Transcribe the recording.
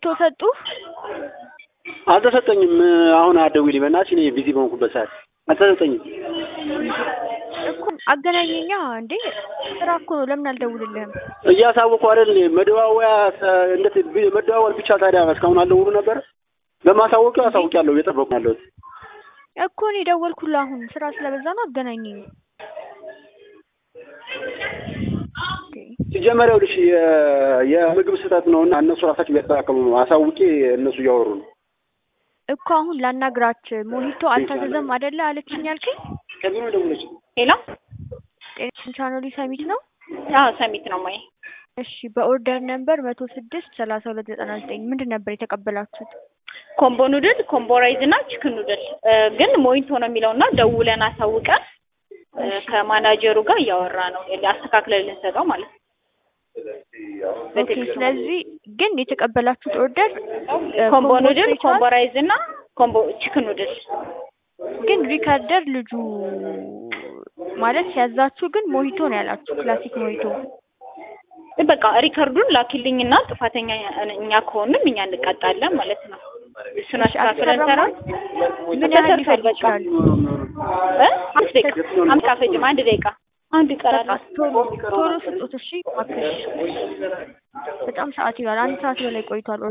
ሰጡ? አልተሰጠኝም። አሁን አትደውይልኝ በእናትሽ፣ እኔ ቢዚ በሆንኩበት ሰዓት አልተሰጠኝም። እኮ አገናኘኛ እንዴ ስራ እኮ ነው። ለምን አልደውልልህም? እያሳወቁ አይደል መደዋወያ እንዴት መደዋወል ብቻ ታዲያ እስካሁን አልደውሉ ነበር። በማሳወቂያው አሳውቂያለሁ፣ እየጠበቁ ነው ያለሁት። እኮ እኔ ደወልኩልህ አሁን ስራ ስለበዛ ነው። አገናኘኝ። ኦኬ ሲጀመር ይኸውልሽ የ- የምግብ ስህተት ነው እና እነሱ ራሳቸው እያስተካከሉ ነው። አሳውቄ እነሱ እያወሩ ነው። እኮ አሁን ላናግራት ሞሂቶ አልታዘዘም አይደለ አለችኝ ያልከኝ። ከቢሮ ደውለች ሄሎ ጤና ቻናሉ ሰሚት ነው። አዎ ሰሚት ነው ማይ እሺ በኦርደር ነምበር መቶ ስድስት ሰላሳ ሁለት ዘጠና ዘጠኝ ምንድን ነበር የተቀበላችሁት? ኮምቦ ኑድል ኮምቦ ራይዝ እና ቺክን ኑድል እ፣ ግን ሞይንቶ ነው የሚለው እና ደውለን አሳውቀን እ፣ ከማናጀሩ ጋር እያወራ ነው አስተካክለን ልንሰጠው ማለት ነው። ኦኬ ስለዚህ ግን የተቀበላችሁት ኦርደር እ፣ ኮምቦ ኑድል ስፔሻል ኮምቦ ራይዝ እና ኮምቦ ቺክን ኑድል ግን ሪካርደር ልጁ ማለት ሲያዛችሁ ግን ሞሂቶ ነው ያላችሁ፣ ክላሲክ ሞሂቶ። በቃ ሪከርዱን ላኪልኝና ጥፋተኛ እኛ ከሆንም እኛ እንቀጣለን ማለት ነው። እሱን እሺ፣ አስተካክለን አልተሰራም? ሰራን። ምን ያህል ተሰርቷል ሊፈጅ በቃ ይችላል? እ? አምስት ደቂቃ አምስት አፈጅም አንድ ደቂቃ አንድ ይቀራል። በቃ ቶሎ ቶሎ ስጡት እሺ፣ እባክሽ። በጣም ሰዓት ይላል። አንድ ሰዓት በላይ ቆይቷል።